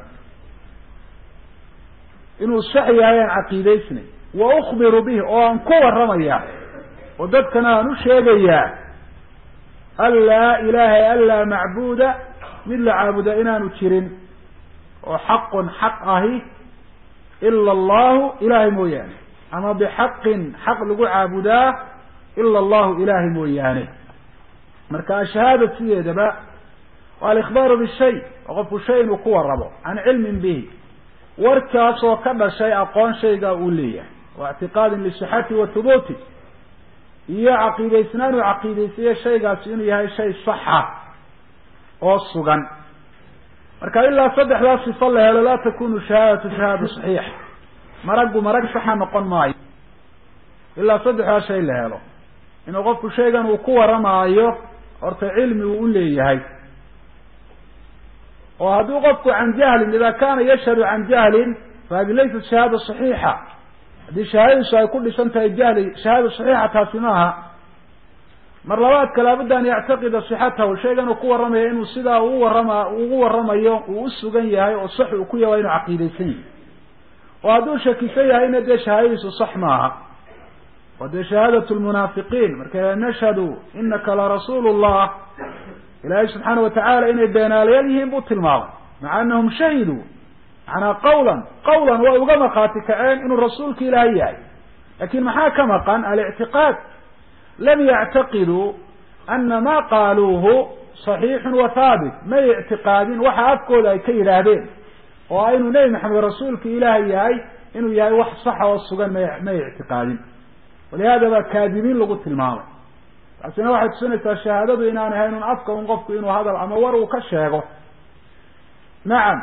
inuu sax yahay aan caqiidaysnay wa ukbiru bih oo aan ku warramaya oo dadkana aan u sheegayaa an laa ilaaha an laa macbuuda mid la caabuda inaanu jirin oo xaqun xaq ahi ila allahu ilahay mooyaane ama bixaqin xaq lagu caabudaa ila allahu ilahay mooyaane marka ashahaada sideedaba waa alikhbaaru bishay oo qofku shay inuu ku warrabo can cilmin bihi warkaas oo ka dhashay aqoon shaygaa uu leeyahay wa ictiqaadin lisixati wa thubuuti iyo caqiidaysnaan uu caqiidaysayo shaygaasi inuu yahay shay saxa oo sugan marka ilaa saddexdaa sifo la helo laa takunu shahaadatu shahaada saxiix maraggu marag saxa noqon maayo ilaa saddexdaa shay la helo inuu qofku shaygan uu ku warramaayo horta cilmi uu u leeyahay oo hadduu qofku can jahlin ida kana yashhadu can jahlin fahadi laysat shahaada saxiixa haddii shahaadadiisu ay ku dhisan tahay jahli shahaada saxiixa taasi maaha mar labaadka laabudda an yactaqida sixatahu shaygan uu ku warramaya inuu sidaa uu warrama ugu warramayo uu u sugan yahay oo sax uu ku yahay inuu caqiidaysan yahay oo hadduu shakisan yahayna dee shahaadadiisu sax maaha wa dee shahaadat lmunaafiqiin marka nashhadu inaka larasuulu llah ilaahay subxaana watacaala inay beenaalayaal yihiin buu tilmaamay maca anahum shahiduu macnaa qawlan qawlan way uga markhaati kaceen inuu rasuulka ilaahay yahay lakin maxaa ka maqan alictiqaad lam yactaqiduu ana ma qaaluuhu صaxiixu wa haabit may ictiqaadin waxa afkooda ay ka yidhaahdeen oo a inuu nebi maxamed rasuulka ilaahay yahay inuu yahay wax saxa oo sugan may may ictiqaadin walihada baa kaadibiin lagu tilmaamay taasina waxay tusinaysaa shahaadadu inaan ahayn un afka un qofku inuu hadal ama war uu ka sheego nacam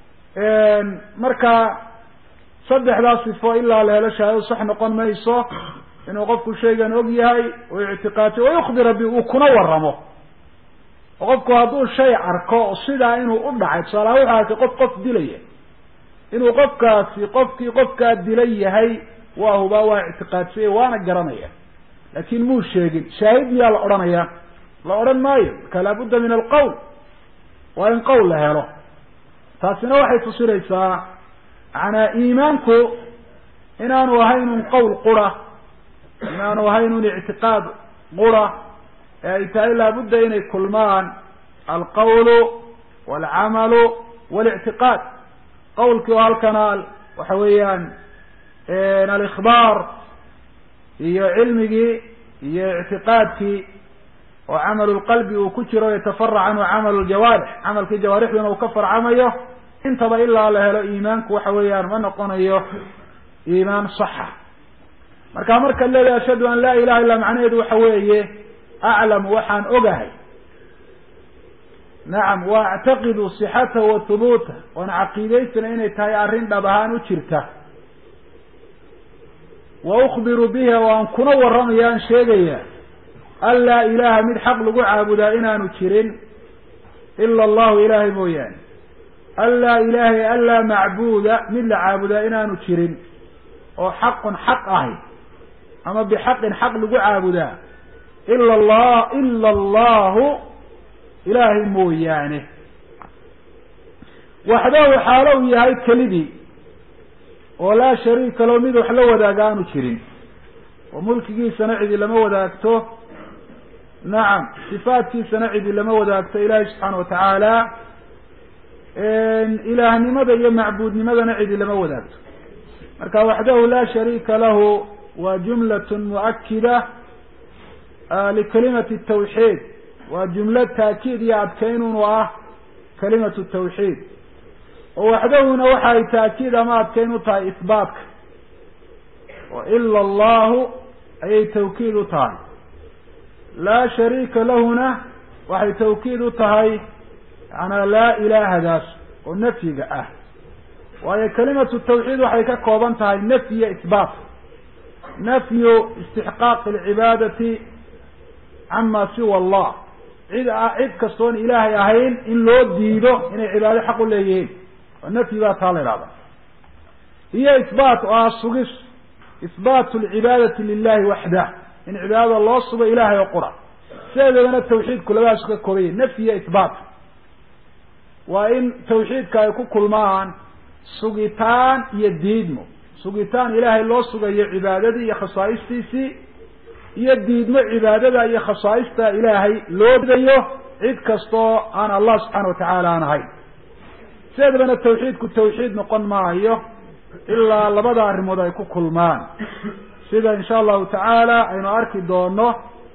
marka saddexdaa sifo ilaa la helo shahaadadu sax noqon mayso inuu qofku shaygan og yahay oo ictiqaadtay oo yukbira bi uu kuna waramo oo qofku hadduu shay arko sidaa inuu u dhacay tusaalaha wuxuu arkay qof qof dilaya inuu qofkaasi qofkii qofkaa dilay yahay waa hubaa waa ictiqaadsaya waana garanaya laakin muu sheegin shaahid miyaa la odhanaya la odhan maayo marka laabudda min alqawl waa in qowl la helo taasina waxay tusinaysaa macanaa iimaanku inaanu ahayn un qowl qura inaanu ahayn un ictiqaad qura ee ay tahay laabudda inay kulmaan alqawlu walcamalu walictiqaad qawlkii oo halkana waxa weeyaan alikhbaar iyo cilmigii iyo ictiqaadkii oo camalu lqalbi uu ku jiro yatafarac canhu camalu ljawaarix camalkii jawaarixduna uu ka farcamayo intaba ilaa la helo iimaanku waxa weeyaan ma noqonayo iimaan saxa marka markaad leedahay ashhadu an laa ilaha illa macnaheedu waxa weeye aclamu waxaan ogahay nacam wa actaqidu sixatahu wa hubuutah waan caqiidaysana inay tahay arrin dhab ahaan u jirta wa ukbiru biha waan kuna warramaya aan sheegaya an laa ilaaha mid xaq lagu caabudaa inaanu jirin ila allahu ilaahay mooyaane an laa ilaahay an laa macbuuda mid la caabudaa inaanu jirin oo xaqun xaq ahi ama bixaqin xaq lagu caabudaa ila allah ila allahu ilaahay mooyaane waxdahu xaalo uu yahay kelidii oo laa shariika lo mid wax la wadaaga aanu jirin oo mulkigiisana cidi lama wadaagto nacam sifaadkiisana cidi lama wadaagto ilaahay subxaana watacaala ilaahnimada iyo macbuudnimadana cidi lama wadaagto marka waxdahu laa shariika lahu waa jumlat muakida likalimati tawxiid waa jumlo taakiid iyo adkaynunu ah kalimatu tawxiid oo waxdahuna waxa ay taakiid ama adkayn u tahay isbaatka oo ila allahu ayay tawkiid u tahay laa shariika lahuna waxay tawkiid u tahay yaana laa ilaahadaas oo nafyiga ah waayo kalimatu tawxiid waxay ka kooban tahay nafyi iyo isbaat nafyu istixqaaqi alcibaadati cama siwa allah cid cid kastoon ilaahay ahayn in loo diido inay cibaado xaq u leeyihiin oo nafyi baa taa la idhahda iyo isbaat oo ah sugis isbaatu alcibaadati lilahi waxdah in cibaadada loo sugo ilahay oo qura sideedabana tawxiidku labadaas ka koobaya nafyi iyo isbaat waa in tawxiidka ay ku kulmaan sugitaan iyo diidmo sugitaan ilaahay loo sugayo cibaadadii iyo khasaa'istiisii iyo diidmo cibaadada iyo khasaaista ilaahay loo didayo cid kastoo aan allah subxaana watacaala aan ahayn sideedabana tawxiidku tawxiid noqon maayo ilaa labada arrimood ay ku kulmaan sida insha allahu tacaala aynu arki doono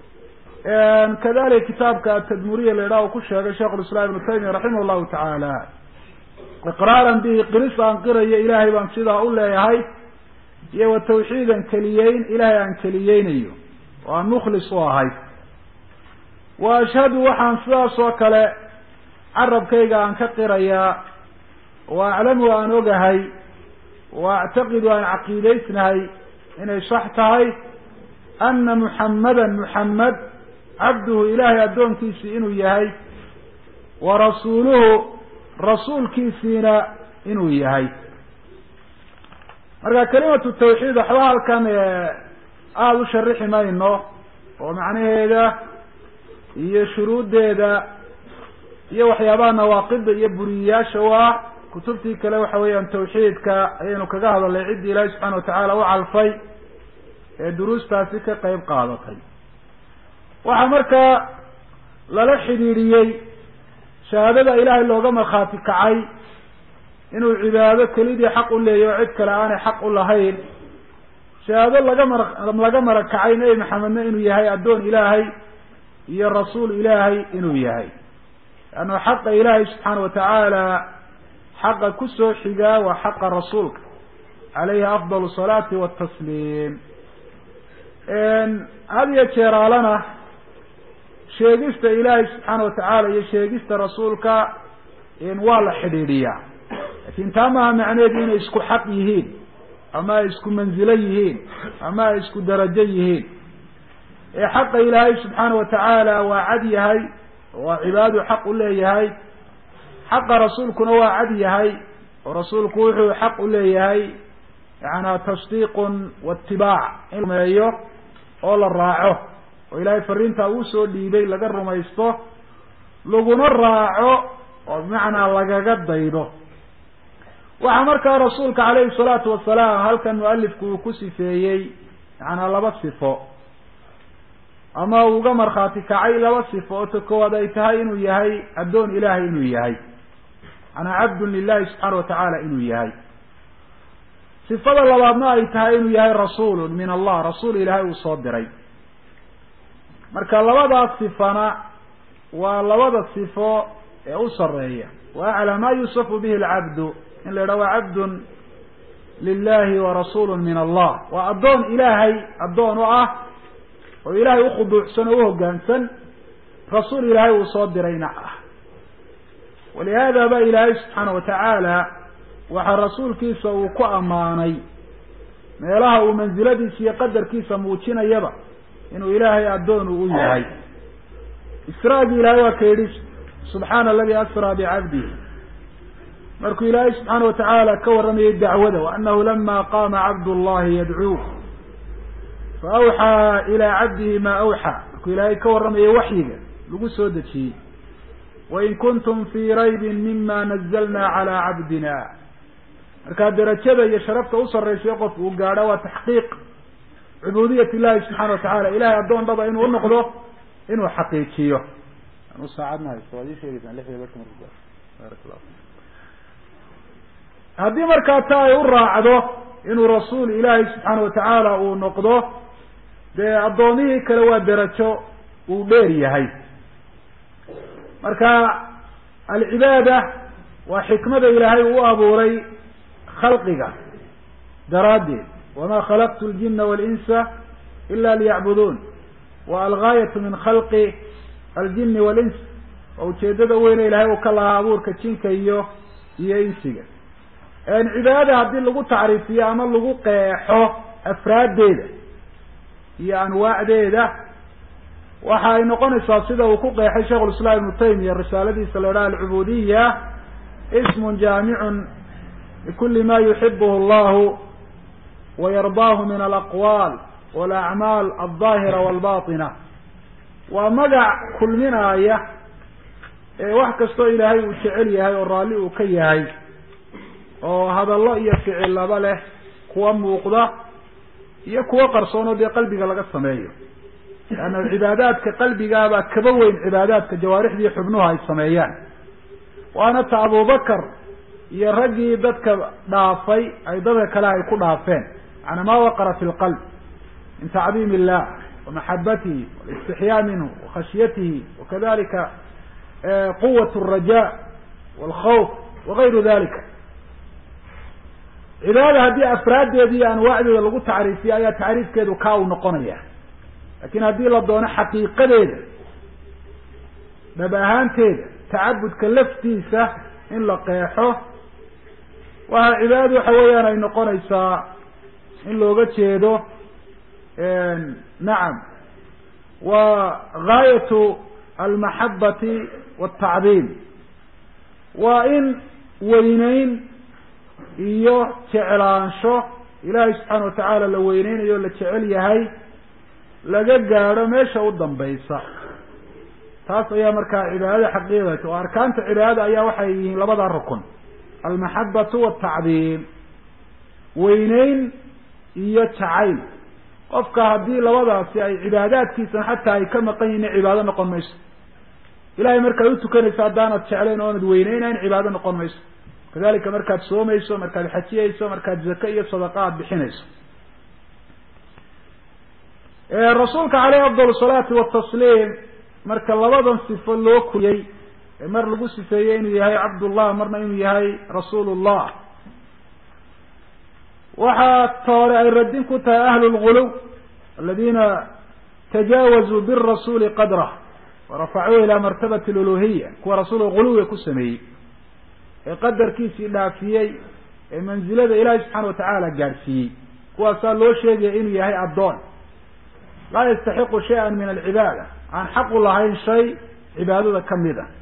kadalika kitaabka atadmuriya la idhaha uu ku sheegay sheikh lislaam ibnu taymiya raximah llahu tacaala iqraaran bihi qiris aan qirayo ilaahay baan sidaa u leeyahay iyo wa tawxiidan keliyeyn ilaahay aan keliyeynayo oo aan mukhlis u ahay wa ashhadu waxaan sidaas oo kale carabkayga aan ka qirayaa wa aclamu aan ogahay wa actaqidu aan caqiidaysnahay inay sax tahay ana muxammadan muxammed cabduhu ilaahay addoonkiisii inuu yahay wa rasuuluhu rasuulkiisiina inuu yahay marka kalimatu tawxiid waxba halkan aada u sharixi mayno oo macnaheeda iyo shuruuddeeda iyo waxyaabaha nawaaqida iyo buriyayaasha u ah kutubtii kale waxa weeyaan tawxiidka ayaynu kaga hadalnay ciddii ilaahi subxana watacaala u calfay ee duruustaasi ka qeyb qaadatay waxaa markaa lala xidhiidhiyey shahaadada ilaahay looga markhaati kacay inuu cibaado kelidii xaq u leeyahy oo cid kale aanay xaq u lahayn shahaado laga mar laga marag kacay nebi maxamedna inuu yahay addoon ilaahay iyo rasuul ilaahay inuu yahay leanna xaqa ilaahay subxaana watacaala xaqa kusoo xigaa waa xaqa rasuulka calayhi afdal salaati watasliim had iyo jeeraalana sheegista ilaahay subxaana watacaala iyo sheegista rasuulka waa la xidhiidhiyaa lakin taa maaha macneheedu inay isku xaq yihiin ama ay isku manzilo yihiin ama ay isku darajo yihiin ee xaqa ilaahay subxaana watacaala waa cad yahay waa cibaadu xaq u leeyahay xaqa rasuulkuna waa cad yahay oo rasuulku wuxuu xaq u leeyahay yaana tasdiiqun waitibaac in rumeeyo oo la raaco oo ilaahay fariintaa uu soo dhiibay laga rumaysto laguna raaco oo bimacnaa lagaga daydo waxaa markaa rasuulka calayhi salaatu wasalaam halkan mualifku uu ku sifeeyey yacanaa laba sifo ama uu uga markhaati kacay laba sifo oo ta koowaad ay tahay inuu yahay addoon ilaahay inuu yahay macanaa cabdun lilahi subxaana watacaala inuu yahay sifada labaadna ay tahay inuu yahay rasuulun min allah rasuul ilaahay uu soo diray marka labadaas sifana waa labada sifo ee u sareeya wa aclaa ma yusafu bihi alcabdu in la idhaha waa cabdun lilahi wa rasuulu min allah waa addoon ilaahay addoon u ah oo ilaahay ukhuduucsan oo uhogaansan rasuul ilaahay uu soo dirayna ah walihaada ba ilaahay subxaana watacaala waxaa rasuulkiisa uu ku ammaanay meelaha uu mansiladiisa iyo qadarkiisa muujinayaba inuu ilaahay addoon uu u yahay israagii ilaahay waa ka yidhi subxaana aladi asraa bicabdihi markuu ilaahay subxaana watacaala ka warramayay dacwada waanahu lama qaama cabd llahi yadcuuh faawxaa ilaa cabdihi maa awxaa markuu ilaahay ka warramayay waxyiga lagu soo dejiyey wain kuntum fii raybin mima nazalna calaa cabdina markaa derajada iyo sharafta usaraysayo qof uu gaadho waa taxqiiq cubuudiyat illahi subxana watacala ilahay addoon dhaba inuu unoqdo inuu xaqiijiyo anu saacadna haysto waad ii sheegeysaan lixda barka marku baarak llah haddii markaa ta ay u raacdo inuu rasuul ilaahay subxaana watacaala uu noqdo dee addoomihii kale waa derajo uu dheer yahay marka alcibaada waa xikmada ilaahay uu abuuray khalqiga daraaddeed wama khalaqtu ljina walinsa ila liyacbuduun wa algaayatu min khalqi aljini walins waa ujeedada weyne ilahay uu ka lahaa abuurka jinka iyo iyo insiga cibaadada haddii lagu tacriifiyo ama lagu qeexo afraaddeeda iyo anwaacdeeda waxa ay noqonaysaa sida uu ku qeexay sheikh lislaam ibnu taymiya risaaladiisa la idhaha alcubuudiya ismun jaamicun likuli ma yuxibuhu allahu wayardaahu min alaqwaal walacmaal aldaahira walbatina waa magac kulminaaya ee wax kastoo ilaahay uu jecel yahay oo raalli uu ka yahay oo hadallo iyo ficillaba leh kuwa muuqda iyo kuwo qarsoonoo dee qalbiga laga sameeyo leanna cibaadaadka qalbigaabaa kaba weyn cibaadaadka jawaarixdii xubnuhu ay sameeyaan waana ta abubakar iyo raggii dadka dhaafay ay dadka kale ay ku dhaafeen macanaa ma waqara fi lqalb min tacdiim illah wamaxabatihi walistixyaa minhu wakhashyatihi wakadalika quwat alraja walkhawf wagayru dalika cibaadada haddii afraaddeeda iyo anwaacdeeda lagu tacriifiyo ayaa tacriifkeedu kaa uu noqonaya lakin haddii la doono xaqiiqadeeda dhab ahaanteeda tacabudka laftiisa in la qeexo waxa cibaadadu waxa weeyaan ay noqonaysaa in looga jeedo nacam wa gaayatu almaxabati waltacdiim waa in weyneyn iyo jeclaansho ilaahay subxaana watacaala la weyneynayo o la jecel yahay laga gaadho meesha u dambaysa taas ayaa markaa cibaadada xaqiiqata oo arkaanta cibaadada ayaa waxay yihiin labada rukun almaxabatu waltacdiim weyneyn iyo jacayl qofka haddii labadaasi ay cibaadaadkiisana xataa ay ka maqan yihin cibaado noqon mayso ilahay markaad utukanayso haddaanad jeclayn oonad weyneynayn cibaado noqon mayso kadalika markaad soomayso markaad xajiyeyso markaad zake iyo sadaqa aad bixinayso rasuulka caleyhi afdal salaati watasliim marka labadan sifo loo kuliyey mar lagu sifeeyey inuu yahay cabdullah marna inuu yahay rasuulullah waxaa toore ay radin ku tahay ahlu lguluw aladina tajaawazuu birasuuli qadrah warafacuu ilaa martabati luluhiya kuwa rasuulka guluwiga ku sameeyey ee qadarkiisii dhaafiyey ee manzilada ilaahay subxaana watacaala gaadhsiiyey kuwaasaa loo sheegaya inuu yahay addoon laa yastaxiqu shay-an min alcibaada aan xaqu lahayn shay cibaadada kamid a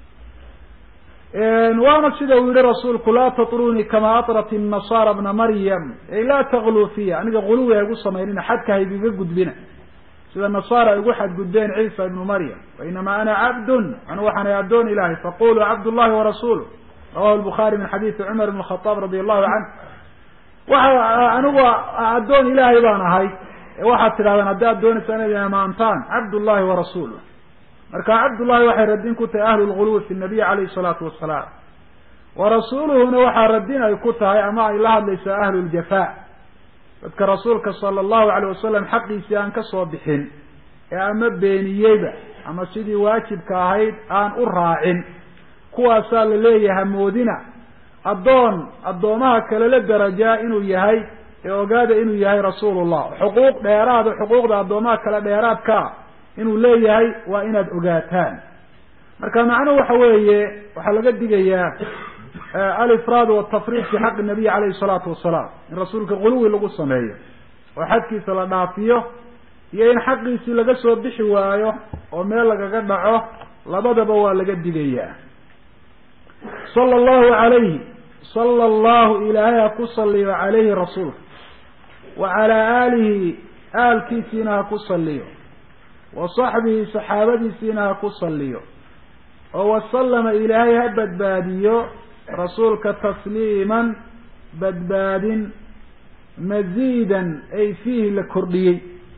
waana sida uu yihi rasuulku laa tatrunii kama atrat الnasaara bna maryam ay laa tagluu fiya aniga guluwi ha igu samaynina xadka haygiga gudbina sida nasaara ay ugu xadgudbeen ciisa ibnu maryam wainama ana cabdun anu waxaanay addoon ilahay faquluu cabd llahi warasuuluh rawahu lbukhaari min xadiidi cumar ibn khadaab radi allahu canh waxa anigu addoon ilaahay baan ahay waxaad tidhahdaan haddii aad doonaysa inad amaantaan cabdullahi warasuuluh marka cabdullahi waxay radin ku tahay ahlu lguluwi fi nabiy calayhi salaatu wasalaam warasuuluhuna waxaa radin ay ku tahay ama ay la hadlaysaa ahlu ljafa dadka rasuulka sala allahu alayh wasalam xaqiisii aan kasoo bixin ee ama beeniyeyba ama sidii waajibka ahayd aan u raacin kuwaasaa la leeyahay moodina addoon addoomaha kale la darajaa inuu yahay ee ogaada inuu yahay rasuulullah xuquuq dheeraada xuquuqda addoomaha kale dheeraadkaa inuu leeyahay waa inaad ogaataan marka macnuhu waxa weeye waxaa laga digayaa alifraad watafriid fi xaqi nabiy alayhi salaatu wasalaam in rasuulka quluwi lagu sameeyo oo xadkiisa la dhaafiyo iyo in xaqiisii laga soo bixi waayo oo meel lagaga dhaco labadaba waa laga digayaa sala allahu alayhi sala allahu ilaahay ha ku saliyo calayhi rasuulka wa calaa aalihi aalkiisiina ha ku saliyo wa saxbihi saxaabadiisiina ha ku saliyo oo wasalama ilaahay ha badbaadiyo rasuulka tasliiman badbaadin maziidan ay fiihi la kordhiyey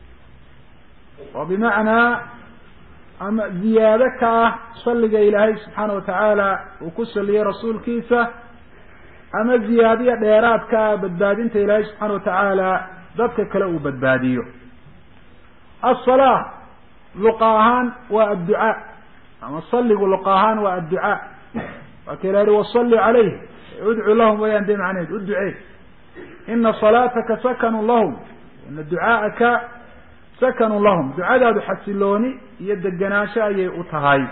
oo bimacnaa ama ziyaado ka ah salliga ilaahay subxaana watacaala uu ku saliyey rasuulkiisa ama ziyaadiya dheeraad ka ah badbaadinta ilaahay subxaana watacaala dadka kale uu badbaadiyo asalaa luqa ahaan waa adducaa ama saligu luqa ahaan waa adducaa waa ka ilahi wasalli calayh udcu lahum wayaan de macneed u ducee ina salaataka sakanun lahum ina ducaa'aka sakanun lahum ducadaadu xasilooni iyo degenaansho ayay u tahay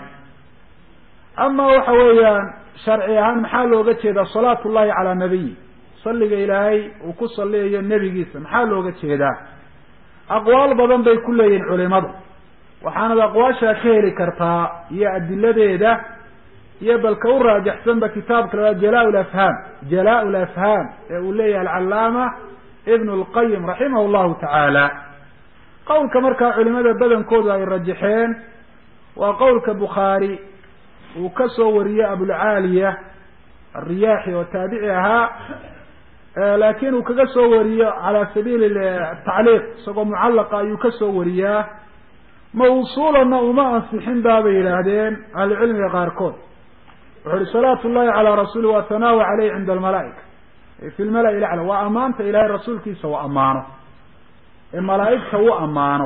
ama waxa weeyaan sharci ahaan maxaa looga jeedaa salaatu llahi calaa nabiyi salliga ilaahay uu ku saliyayo nebigiisa maxaa looga jeedaa aqwaal badan bay ku leeyihin culimadu waxaanad aqwaashaa ka heli kartaa iyo adiladeeda iyo balka u raajaxsanba kitaabka la jalaa lafhaam jalaa lafhaam ee uu leeyahay alcalaama ibn lqayim raximah llahu tacaala qowlka markaa culimada badankoodu ay rajaxeen waa qowlka bukhaari uu ka soo wariyey abulcaaliya alriyaaxi oo taabici ahaa laakin uu kaga soo wariyo cala sabiili tacliiq isagoo mucallaqa ayuu ka soo wariyaa mawsuulanna uma ansixin baabay yidhaahdeen ahlucilmiga qaarkood wuxu uhi salaatu llahi calaa rasuuli wa thanaawa caleyh cinda almalaaika fi lmala-i lacla waa ammaanta ilahay rasuulkiisa u ammaano ee malaaigta u ammaano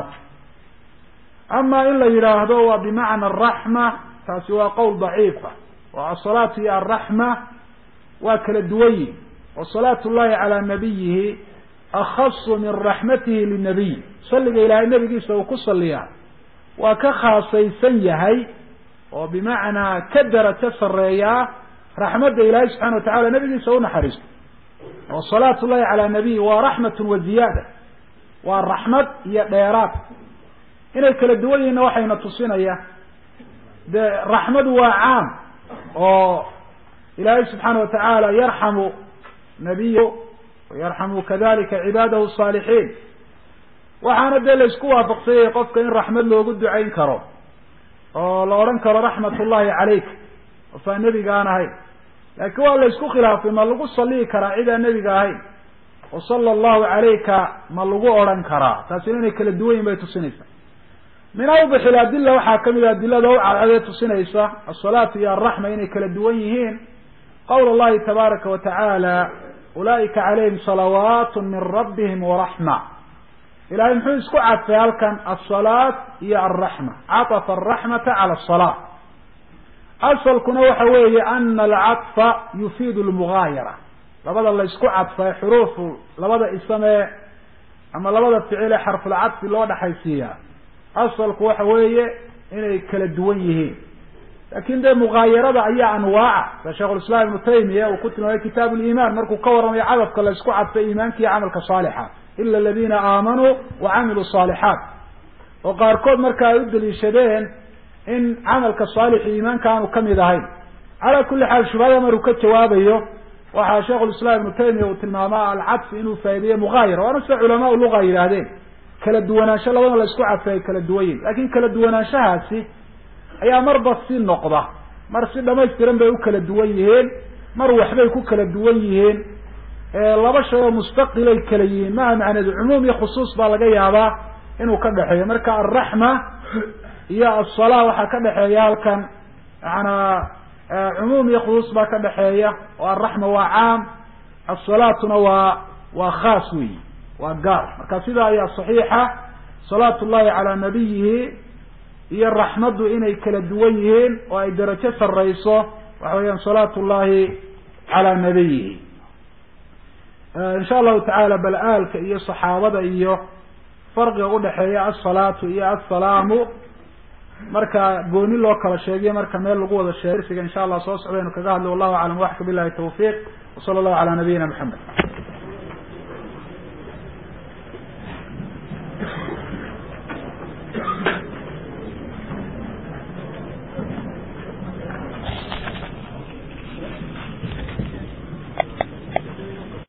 ama in la yidhaahdo waa bimacna araxma taasi waa qowl daciifa oo asalaatu iyo alraxma waa kala duwanyi wa salaatu llahi calaa nabiyihi akhasu min raxmatihi linabiy salliga ilaahay nabigiisa uu ku saliyaa waa ka khaasaysan yahay oo bimacnaa ka darajo sareeyaa raxmadda ilaahay subxana watacala nabigiisa unaxariisto oo salaatu llahi calaa nabiyi waa raxmatun wa ziyaada waa raxmad iyo dheeraad inay kala duwan yihinna waxayna tusinaya de raxmadu waa caam oo ilaahay subxaana watacaala yarxamu nabiyu yarxamu kadalika cibaadahu saalixiin waxaana dee la isku waafaqsanyay qofka in raxmad loogu ducayn karo oo la odhan karo raxmat ullahi calayk ofaa nebiga aan ahayn laakiin waa la isku khilaafay ma lagu saliyi karaa cid aan nebiga ahayn oo sala allahu calayka ma lagu odhan karaa taasina inay kala duwan yihin bay tusinaysaa min awdix iladila waxaa kamid a adilada u cadcadee tusinaysa asalaatu iyo alraxma inay kala duwan yihiin qawl allahi tabaaraka wa tacaala ulaa'ika calayhim salawaat min rabbihim waraxma ilahay muxuu isku cadfay halkan asalaat iyo alraxma catafa araxmata cala asalaa asalkuna waxa weeye ana alcadfa yufiidu lmugaayara labada la isku cadfa xuruufu labada isamee ama labada ficil ee xarfulcadfi loo dhexaysiiyaa asalku waxa weeye inay kala duwan yihiin lakin dee mugaayarada ayaa anwaaca sida sheikhulislaam ibnu taymiya uu ku tilmaamay kitaab liimaan markuu ka warramayo cadafka la isku cadfay iimaanka iyo camalka saalixa ila aladina aamanuu wa camiluu saalixaat oo qaarkood marka ay u daliishadeen in camalka saalixi iimaanka aanu kamid ahayn calaa kuli xaal shubhada maruu ka jawaabayo waxaa sheikhulislaam ibnu taymiya uu tilmaamaa alcadfi inuu faa'ideeye mugaayara waana sida culamaa luga yidhaahdeen kala duwanaansho labadana la isku cadfay ay kala duwan yihin lakin kala duwanaanshahaasi ayaa marba si noqda mar si dhamaystiran bay u kala duwan yihiin mar waxbay ku kala duwan yihiin laba shay oo mustaqilay kala yihiin maha macneedu cumuum iyo khusuus baa laga yaabaa inuu ka dhexeeyo marka alraxma iyo asala waxaa ka dhexeeya halkan maanaa cumuum iyo khusuus baa ka dhexeeya oo alraxma waa caam asalaatuna waa waa khaas weyi waa gaar marka sidaa ayaa saxiixa salaatu llahi calaa nabiyihi iyo raxmaddu inay kala duwan yihiin oo ay darajo sareyso waxa weeyaan salaatu llahi calaa nabiyihi insha allahu tacaala bal aalka iyo saxaabada iyo farqiga udhexeeya asalaatu iyo assalaamu marka gooni loo kala sheegiyo marka meel lagu wada sheeg darsiga insha allah soo socdaynu kaga hadlay wallahu aclam waxka bilahi tawfiiq wasala allahu calaa nabiyina maxamed